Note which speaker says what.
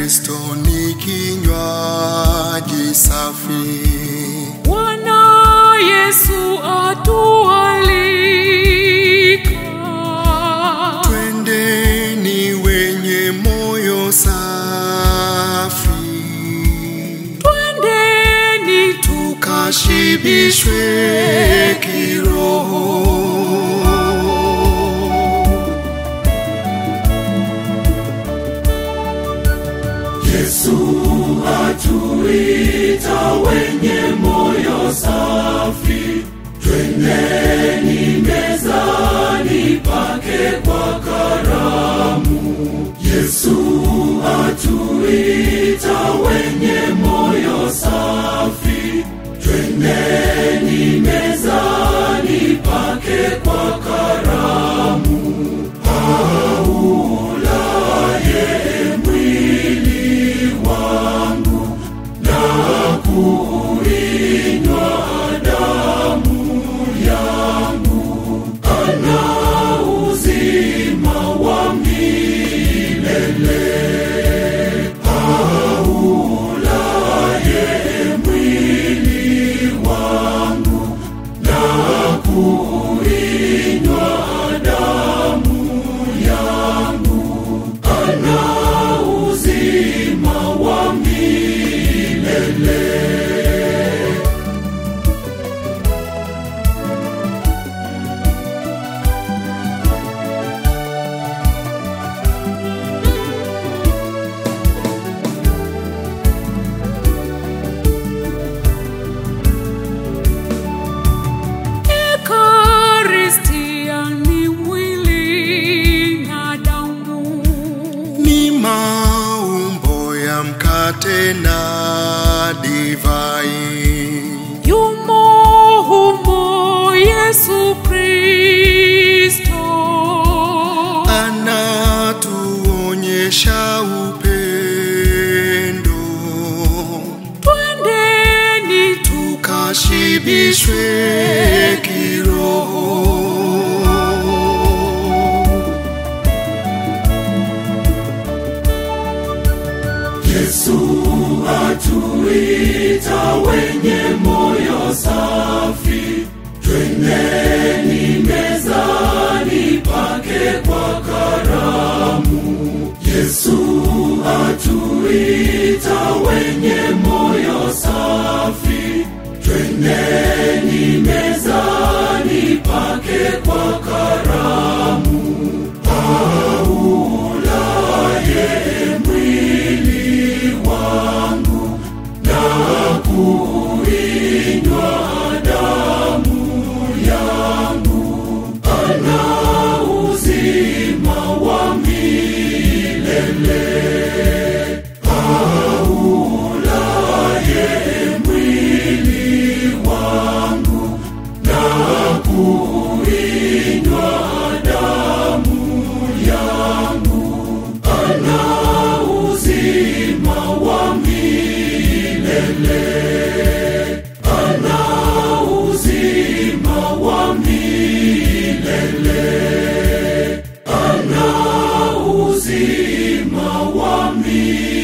Speaker 1: Kristo ni kinywaji safi.
Speaker 2: Bwana Yesu atualika,
Speaker 1: Twendeni wenye moyo safi,
Speaker 2: twendeni tu
Speaker 1: kashibishwe kiroho.
Speaker 3: Yesu atuita wenye moyo safi, twendeni mezani pake kwa karamu. Yesu atuita wenye moyo safi, twendeni mezani pake kwa karamu. Aulaye mwili wangu na kuinywa damu yangu, ana uzima wa milele. Aulaye mwili wangu na kuinywa damu yangu, ana uzima wa milele.
Speaker 2: Ekaristia ni mwili na damu,
Speaker 1: Ni maumbo ya mkate na divai.
Speaker 2: yumo humo Yesu Kristo.
Speaker 1: anatuonyesha upendo,
Speaker 2: Twendeni tu
Speaker 1: kashibishwe kiroho.
Speaker 3: Yesu atuita wenye moyo safi, twendeni mezani pake kwa karamu. Yesu atuita wenye moyo safi, twendeni mezani pake kwa karamu. Aulaye mwili wangu na kuinywa damu yangu, ana uzima wa milele. Aulaye mwili wangu na kuinywa damu yangu, ana uzima wa milele. Ana uzima wa milele. Ana uzima wa milele.